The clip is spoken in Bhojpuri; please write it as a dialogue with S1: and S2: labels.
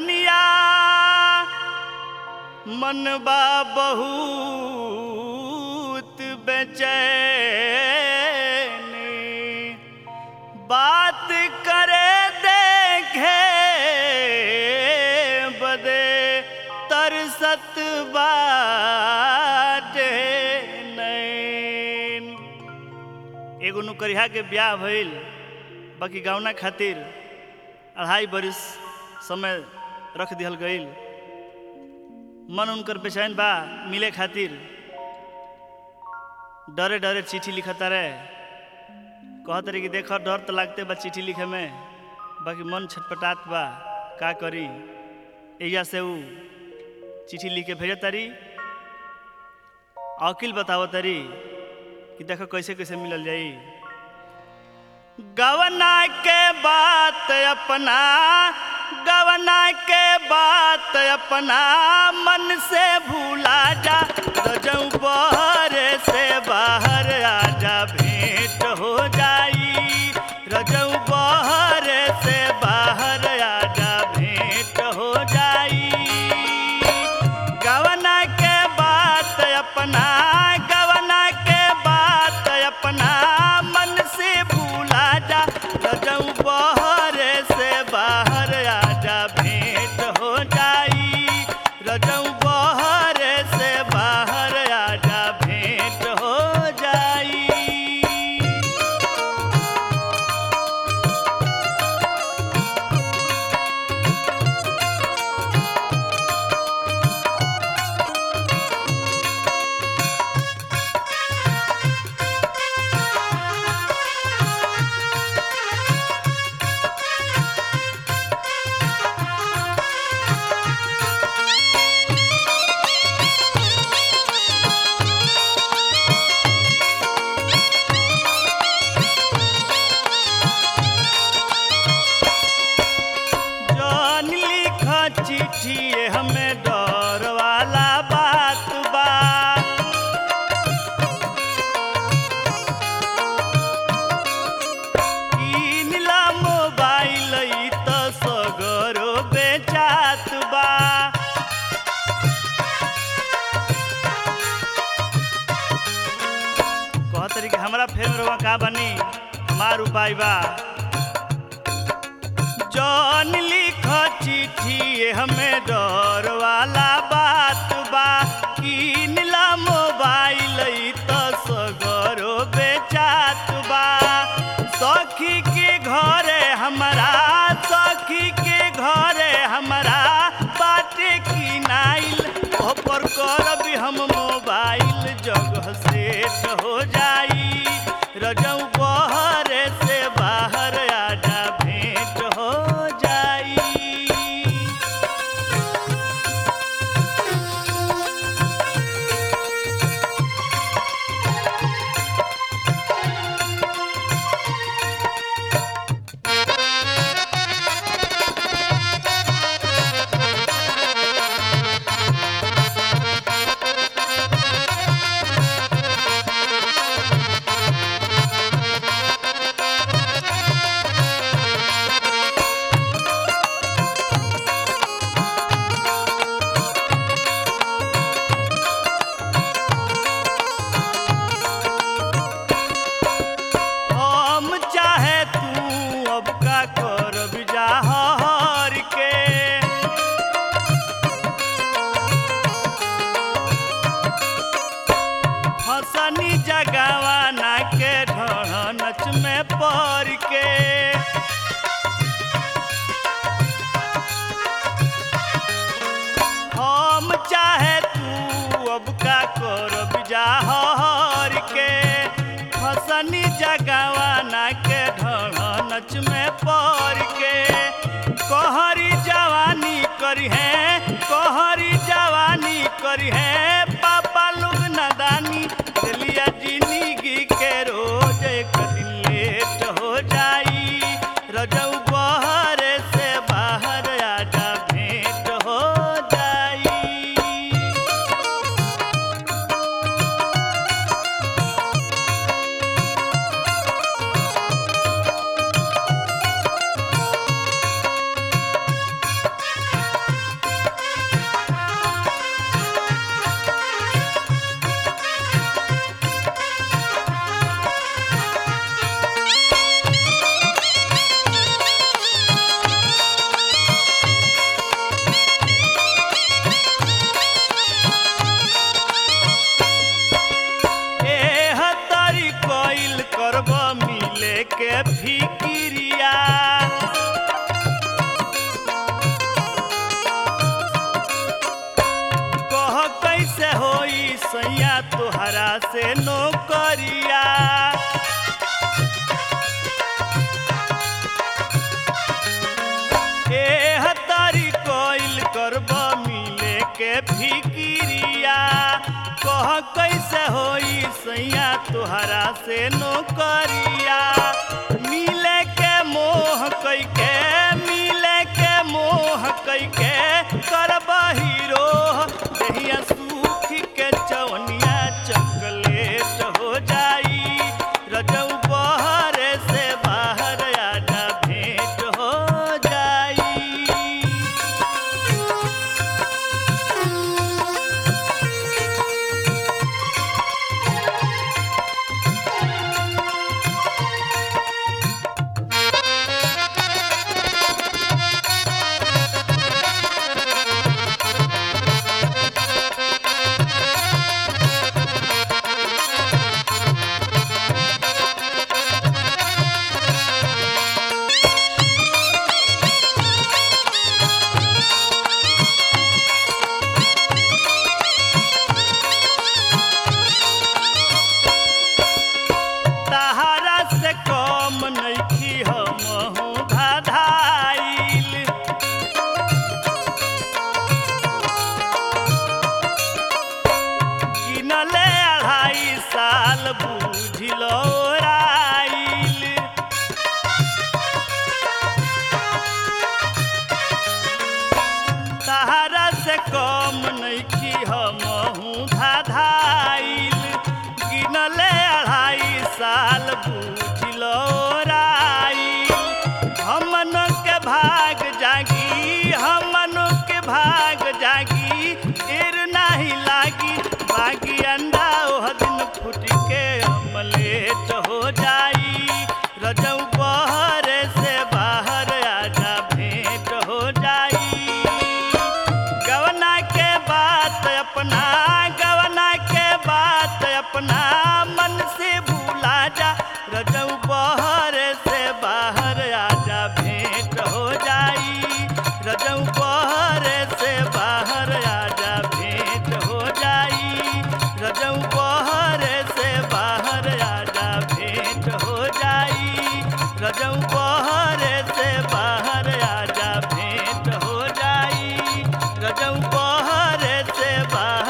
S1: धनिया मनबा बहुत बेचैन बात करे देखे बदे तरसत बाटे नैन एगो नुकरिया के ब्याह भइल बाकी गौना खातिर अढ़ाई बरिस समय रख दिहल गईल मन उनकर बेचैन बा मिले खातिर डरे डरे चिट्ठी लिखता रहे कहत रहे कि देख डर तो लागते बा चिट्ठी लिखे में बाकी मन छटपटात बा का करी एया से ऊ चिट्ठी लिख के भेजत तारी अकिल बतावत तारी कि देखो कैसे कैसे मिलल जाई गवना के बात अपना गवना के बात अपना मन से भूला जा रजऊ बहरे से बाहर आजा भेंट हो जाई रजऊ बहरे से बाहर आजा भेंट हो जाई गवना के बात अपना गवना के बात अपना मन से भूला जा रजऊ बहरे से बाहर आजा भेंट हो जाई रजऊ बहरे से बाहर आजा भेंट हो जाई जौन लिख चिट्ठी हमें डर वाला बात बा किनला मोबाइल ई त सगरो बेचात बा कहत रही कि हमरा फेर में रउआ का बनी मार उपाय बा जौन लिख चिट्ठी हमें डर वाला बात बा किनला मोबाइल ई त सगरो बेचात बा सखी के घरे हमरा सखी के घरे हमरा बाटे किनाइल ओपर करब हम मोबाइल जगह सेट हो जाई रजऊ बहरे से बाहर आजा भेंट हो जाई हम चाहे तू अब का कर बिजाहर के हसनी जगवाना के ढनच में पड़ के हम चाहे तू अब का कर बिजाहर के हसनी जगवाना के ढनच में पड़ के कहरी जवानी करी है कहरी जवानी करी है पापा लोग नदानी चलिया जिंदगी के रोज एक दिन लेट हो जाई रजऊ बहरे से बाहर आजा भेंट हो जाई सैया तोहरा से नौकरिया ए हतारी कोइल करब मिले के फिकिरिया कह कैसे होई सैया तोहरा से नौकरिया मिले के मोह कैके मिले के मोह कैके करब हीरो दहिया सूख के चवनिया चॉकलेट हो जाई रजऊ बहर से बाहर आजा भेंट हो जाई तहारा से कम नइखी हमहू धाधाइल किनले अढ़ाई साल बुझिलो राइल तहारा से कम नइखी हमहू धाधाइल गिनले अढ़ाई साल बुझलो राइल हमन के भाग जागी हमन के भाग जागी एर नाही लागी बागी अंडा ओह दिन फूट के अमलेट हो जाई रजऊ बहर से बाहर आजा भेंट हो जाई गवना के बात अपना गवना के बात अपना मन से भूला जा रजऊ बहर से बाहर आजा भेंट हो जाई रजऊ बहर से बाहर आजा भेंट हो जाई रजऊ बहर से बाहर आजा भेंट हो जाई रजऊ बहर से बाहर आजा भेंट हो जाई रजऊ बहर से बाहर